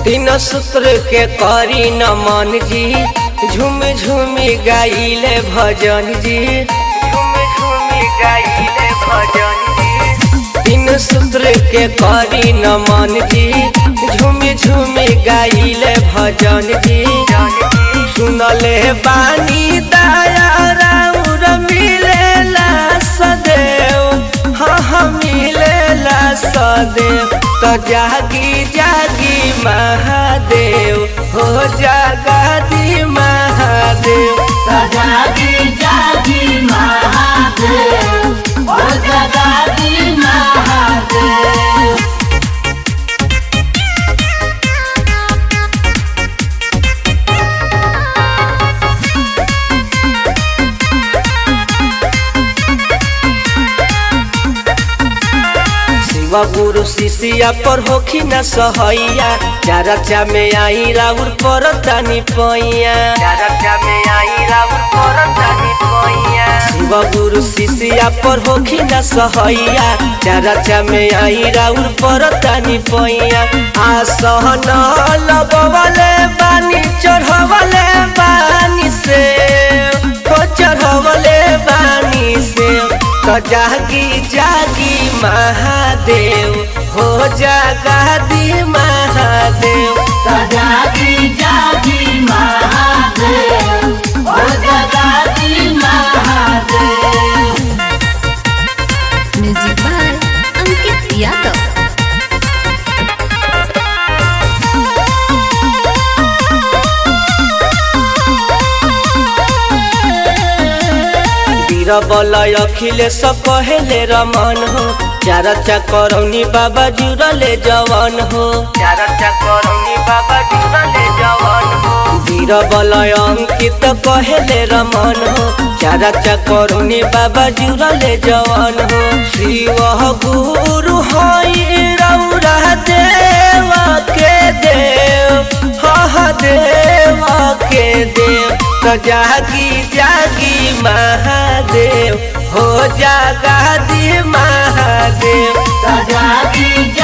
तीन सूत्र के करी नमन जी झूम झूम गाइले भजन जी झूम झूम गाइले भजन जी तीन सूत्र के करी नमन जी झूम झूम गाइले भजन जी सुनले बानी दया राउर मिलेला सदैव हाँ हाँ मिलेला सदैव तो जागी जागी महादेव हो जागादी महादेव जागी जागी महादेव ओ जगादी महादेव शिव गुरु शिष्या पर होखी न सहैया चारचा में आई राउर पर तानी पैया चारचा में आई राउर पर तानी पैया शिव गुरु शिष्या पर होखी न सहैया चारचा में आई राउर पर तानी पैया आसहन लगवले बानी चढ़वले बानी से हो चढ़वले बानी से तो जागी जागी महादेव हो जागादी महादेव जागी जागी महादेव ओ जगादी महादेव म्यूजिक बाय अंकित यादव बीरबल अखिलेश कहेले रमन हो चारचा करौनी बाबा जुड़ले जवान हो चारचा करौनी बाबा जुड़ले जवान हो बीरबल अंकित कहेले रमन हो चारचा करौनी बाबा जुड़ले जवान हो शिव गुरु हई रौरा देव के देव हा देव के देव तो जागी जागी महादेव हो जागादी महादेव जागी